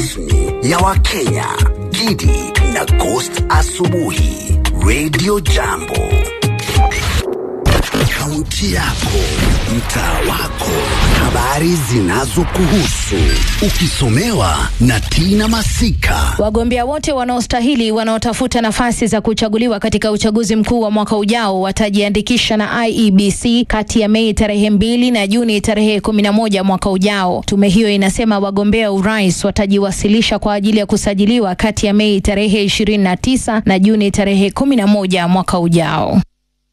rasmi ya Wakenya, Gidi na Ghost Asubuhi, Radio Jambo. Kaunti yako, mtaa wako, habari zinazokuhusu, ukisomewa na Tina Masika. Wagombea wote wanaostahili wanaotafuta nafasi za kuchaguliwa katika uchaguzi mkuu wa mwaka ujao watajiandikisha na IEBC kati ya Mei tarehe mbili na Juni tarehe kumi na moja mwaka ujao. Tume hiyo inasema wagombea urais watajiwasilisha kwa ajili ya kusajiliwa kati ya Mei tarehe ishirini na tisa na Juni tarehe kumi na moja mwaka ujao.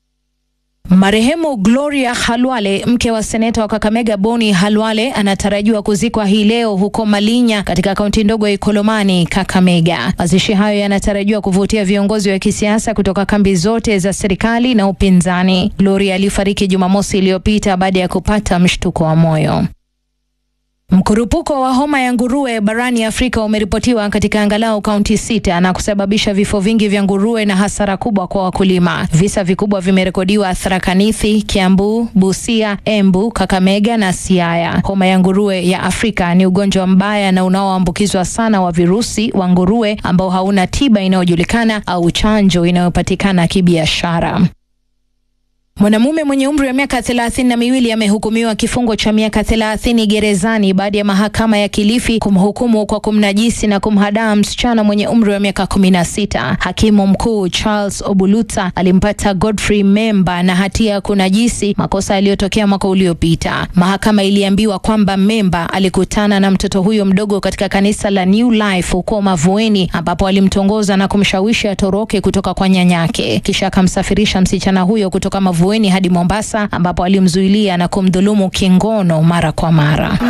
Marehemu Gloria Halwale, mke wa seneta wa Kakamega Boni Halwale, anatarajiwa kuzikwa hii leo huko Malinya katika kaunti ndogo ya Ikolomani, Kakamega. Mazishi hayo yanatarajiwa kuvutia viongozi wa kisiasa kutoka kambi zote za serikali na upinzani. Gloria alifariki Jumamosi iliyopita baada ya kupata mshtuko wa moyo. Mkurupuko wa homa ya nguruwe barani Afrika umeripotiwa katika angalau kaunti sita na kusababisha vifo vingi vya nguruwe na hasara kubwa kwa wakulima. Visa vikubwa vimerekodiwa Tharaka Nithi, Kiambu, Busia, Embu, Kakamega na Siaya. Homa ya nguruwe ya Afrika ni ugonjwa mbaya na unaoambukizwa sana wa virusi wa nguruwe ambao hauna tiba inayojulikana au chanjo inayopatikana kibiashara. Mwanamume mwenye umri wa miaka thelathini na miwili amehukumiwa kifungo cha miaka thelathini gerezani baada ya mahakama ya Kilifi kumhukumu kwa kumnajisi na kumhadaa msichana mwenye umri wa miaka kumi na sita. Hakimu mkuu Charles Obuluta alimpata Godfrey Memba na hatia ya kunajisi, makosa yaliyotokea mwaka uliopita. Mahakama iliambiwa kwamba Memba alikutana na mtoto huyo mdogo katika kanisa la New Life huko Mavueni, ambapo alimtongoza na kumshawishi atoroke kutoka kwa nyanyake, kisha akamsafirisha msichana huyo kutoka Mavueni hadi Mombasa ambapo alimzuilia na kumdhulumu kingono mara kwa mara.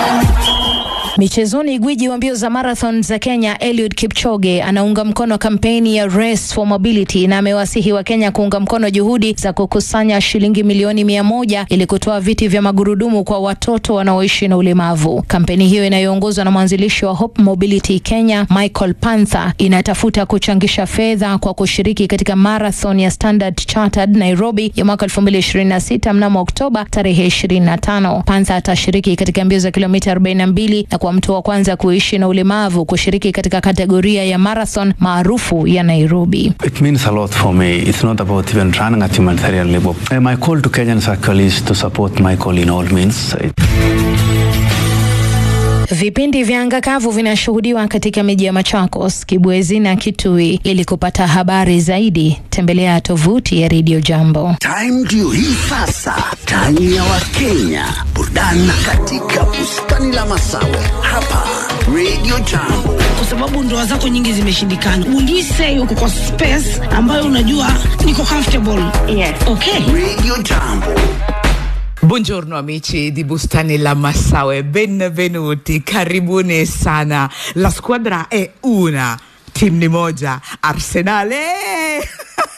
Michezoni, gwiji wa mbio za marathon za Kenya Eliud Kipchoge anaunga mkono kampeni ya Race for Mobility na amewasihi wa Kenya kuunga mkono juhudi za kukusanya shilingi milioni mia moja ili kutoa viti vya magurudumu kwa watoto wanaoishi na ulemavu. Kampeni hiyo inayoongozwa na mwanzilishi wa Hope Mobility Kenya Michael Panther inatafuta kuchangisha fedha kwa kushiriki katika marathon ya Standard Chartered Nairobi ya mwaka 2026 mnamo Oktoba tarehe 25. Panther atashiriki katika mbio za kilomita 42 na kwa mtu wa kwanza kuishi na ulemavu kushiriki katika kategoria ya marathon maarufu ya Nairobi. It means a lot for me. It's not about even running at humanitarian level. Uh, my call to Kenyans actually is to support Michael in all means. Vipindi vya anga kavu vinashuhudiwa katika miji ya Machakos, Kibwezi na Kitui. Ili kupata habari zaidi, tembelea tovuti ya Radio Jambo. Time ndio hii sasa, time ya Wakenya, burudani katika bustani la Masawe hapa Radio Jambo. kwa sababu ndoa zako nyingi zimeshindikana. Ulise uko kwa space ambayo unajua niko comfortable. Yes. Okay. Radio Jambo. Buongiorno amici di Bustani La Massaue, benvenuti, karibuni sana. La squadra è una, timu ni moja, Arsenale